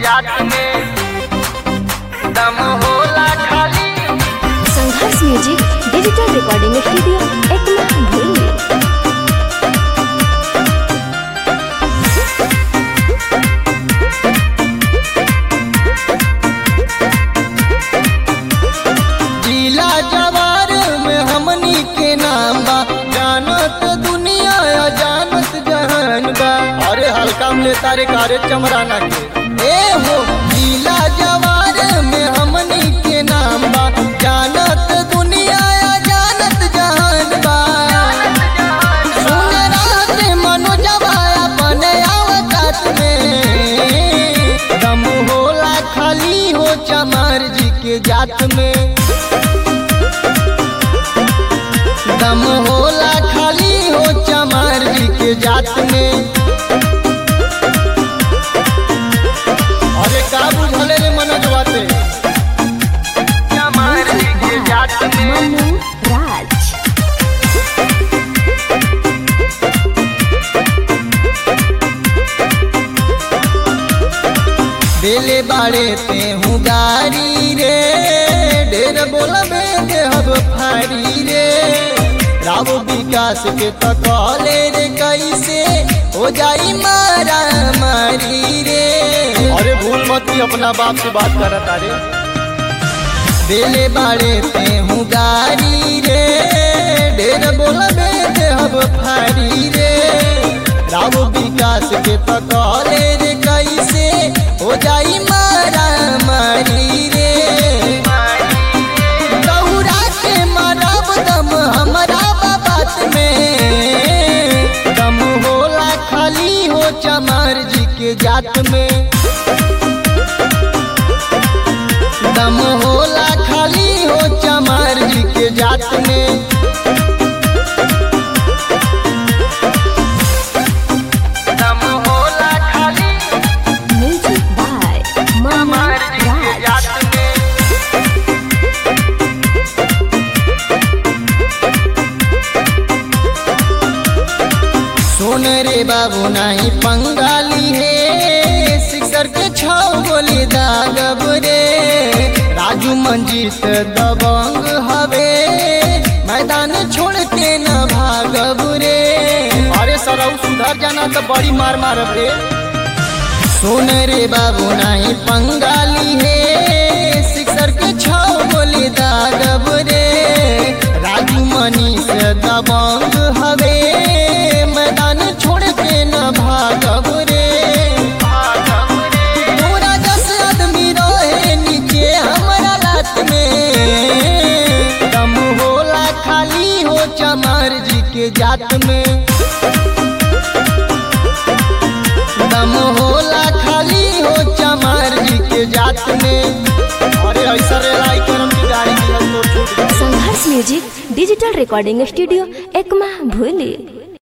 जात में दम होला खाली Sangharsh music digital recording studio Ekma भूली जिला जवार में हमनी के नाम बा जानत दुनिया या जानत जहान बा अरे हल्का में तारे कारे चमराना के ए हो जिला जवार में हमनी के नाम बा जानत दुनिया या जानत जहान बा सुन रात मनोजवा अपने आवकात में दम होला खाली हो चमार जी के जात में दम होला खाली हो चमार जी के जात में अरे का बुझले रे मनोजवा ते चमार जी के जात में मनु राज बेले बाड़े ते हूँ गारी रे ढेर बोलबे देहब फाड़ी रे राव विकास के तकले रे कैसे हो जाई मारा मारी रे अरे भूल मत ही अपना बाप से बात कर तारे बेले बाड़े ते हूँ गारी रे ढेर बोलबे देहब फाड़ी रे राव विकास के तकले रे कैसे हो जाई मारा मारी रे दौड़ा के मारब दम हमारा बात में दम होला खाली हो चमार जी के जात में दम होला खाली हो चमार जी के जात में दम होला खाली म्यूजिक बाय मनु चमार जी के राज जात में सुन रे बाबू नहीं पंगाली है सिक्सर के छौ गोली दागब रे राजू मंजीत दबंग हवे मैदान छोड़ के न भागब रे अरे सरऊ सुधर जाना तो बड़ी मार मारब रे सुन रे बाबू नहीं पंगाली है सिक्सर के छौ गोली दागब रे राजू मनीष दबंग हवे मैदान छोड़ के न भागब रे पूरा दस आदमी रहे नीचे हमारा रात में दम होला खाली हो चमार जी के जात में दम होला खाली हो चमार जी के जात में अरे ऐसा रे लाई करम की गाड़ी निकल तो छूट गई। Sangharsh music digital recording studio Ekma भूली